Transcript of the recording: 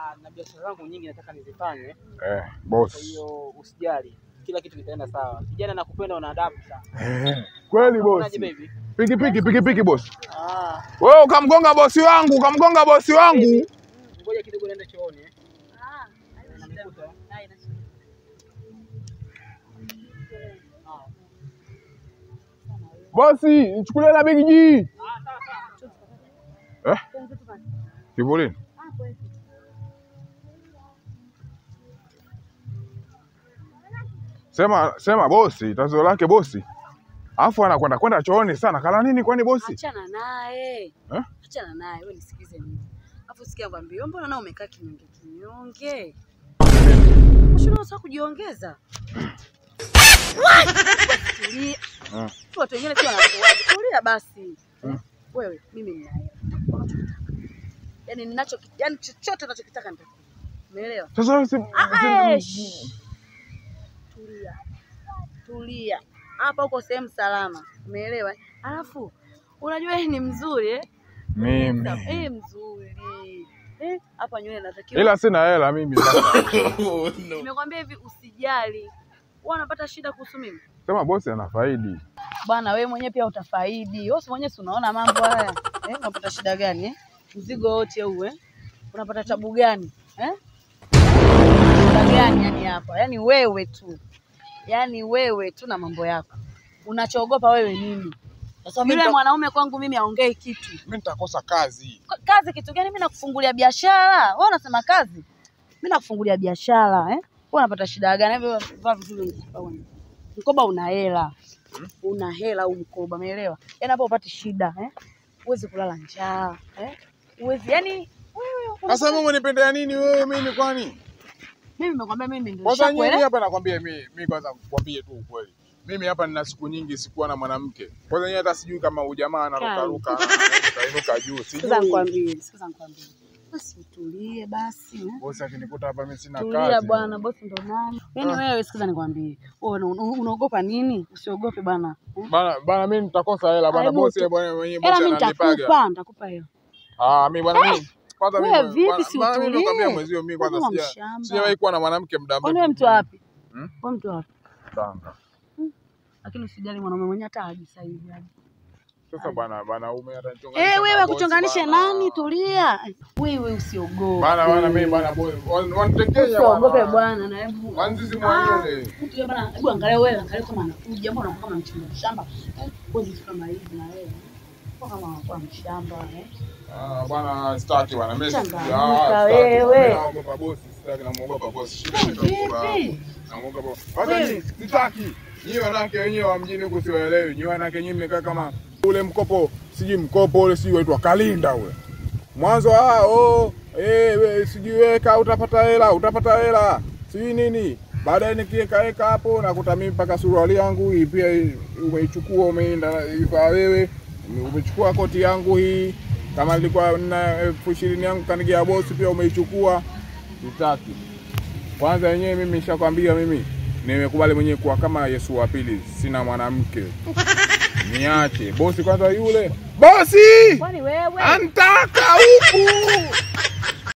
Ah, na biashara zangu nyingi nataka nizifanye, Eh, kwa boss. hiyo usijali, kila kitu kitaenda sawa. Kijana nakupenda, una adabu sana. Eh, kweli boss. Unaje baby? Piki piki piki piki boss. Ah, Wewe ukamgonga bosi wangu, ukamgonga bosi wangu. ngoja kidogo niende chooni. eh. Ah, Unanikuta, eh? haya, nashukuru. Ah. Bosi, nichukulie na Big G. Ah, sawa sawa. Eh? Kivulini. Ah, kweli. Sema sema bosi, tatizo lake bosi. Alafu anakwenda kwenda chooni sana. Kala nini kwani bosi? Achana naye. Eh? Achana naye, wewe nisikize mimi. Alafu sikia kwambia, mbona nao umekaa kinyonge kinyonge? Mbona unataka kujiongeza? Tulia. Ah. Watu wengine pia wanakuaje. Tulia basi. Mm. Wewe, mimi nina hela. Yaani ninacho yaani chochote unachokitaka nitakupa. Umeelewa? Sasa wewe si Ah, eh, shh. Tulia. Tulia. Hapa uko sehemu salama. Umeelewa? Alafu unajua yeye ni mzuri eh? mimi. Eh, mzuri. Eh, hapa nywele natakiwa. Ila sina hela mimi sasa. Nimekwambia hivi usijali. Wewe unapata shida kuhusu mimi? Sema bosi anafaidi. Bwana wewe mwenyewe pia utafaidi. Wewe si mwenyewe si unaona mambo haya. Eh, unapata shida gani eh? Mzigo wote huu eh? Unapata tabu gani? Eh? Shida gani yani hapa? Yaani wewe tu. Yaani wewe tu na mambo yako. Unachoogopa wewe nini? Sasa mimi Yule nita- mwanaume kwangu mimi aongei kitu. mimi nitakosa kazi. Ka- Kazi kitu gani? Mimi nakufungulia biashara. Wewe unasema kazi? Mimi nakufungulia biashara eh? Wewe unapata shida gani? Hebu vaa vizuri mkoba wewe. Mkoba una hela. Una hela huu mkoba, umeelewa? Yaani hapo upati shida eh? Uwezi kulala njaa eh? Uwezi yani wewe una- Sasa mimi unanipendea nini wewe mimi kwani? mimi nimekwambia mimi ndio Kwanza nyinyi nishakuelewa. hapa nakwambia mimi mimi kwanza kwambie tu ukweli. Mimi hapa nina siku nyingi sikuwa na mwanamke. Kwanza nyinyi hata sijui kama ujamaa anaruka ruka anainuka juu. Sikiza Sijui. nikwambie, sikiza nikwambie. Basi utulie basi eh? Bosi akinikuta hapa mimi sina Tulia kazi. bwana, bosi ndo nani? Yaani wewe sikiza nikwambie. Wewe una- una- unaogopa nini? Usiogope bwana. eh? Bana bana mimi nitakosa hela bana Hebu bosi tu- bwana mwenyewe Hela bosi mimi ananipaga. nitakupa, nitakupa hiyo. Ah mimi bwana mimi kwanza mimi Wewe vipi, bwana- si bwana, mimi utulie? nakwambia mwezio mimi kwanza Kama sija mshamba. sijawahi kuwa na mwanamke muda Kwani wewe mrefu. mtu wapi? Hmm? Wewe mtu wapi? Tanga. Lakini usijali mwanaume mwenyewe hata haji sasa hivi. haji. Sasa bwana bwana ume hata nichonganisha. Eh, wewe na bosi akuchonganishe bwana. nani? Tulia. Wewe usiogope. Bana bana mimi bana boy wan- wanitekenya Usiogope bwana na hebu. Wanzizi Ah, mwenyewe. mtu yule bwana, hebu angalia wewe, angalia kama anakuja, mbona unakuwa kama mchimba shamba? Eh, wewe vitu kama hivi na wewe. Kwa kama unakuwa mshamba eh. Ah bwana sitaki bwana mimi. Changamka ah, sitaki. wewe. Mimi Naogopa bosi, sitaki namuogopa bosi. Shida ni naogopa. Vipi? Naogopa bosi. Hata nyinyi sitaki. Nyinyi wanawake wenyewe wa mjini huku siwaelewi. Nyinyi wanawake nyinyi mmekaa kama ule mkopo, sijui mkopo ule sijui waitwa Kalinda ule. Mwanzo ah oh eh we, sijui weka utapata hela, utapata hela. Sijui nini. Baadaye nikiweka weka hapo nakuta mimi mpaka suruali yangu hii pia hii umeichukua umeenda ifaa wewe. Umechukua koti yangu hii kama nilikuwa na elfu ishirini yangu kanigia bosi pia umeichukua. Sitaki. Kwanza yenyewe mimi nishakwambia mimi nimekubali mwenyewe kuwa kama Yesu wa pili, sina mwanamke. Niache bosi kwanza, yule bosi Kwani wewe? antaka huku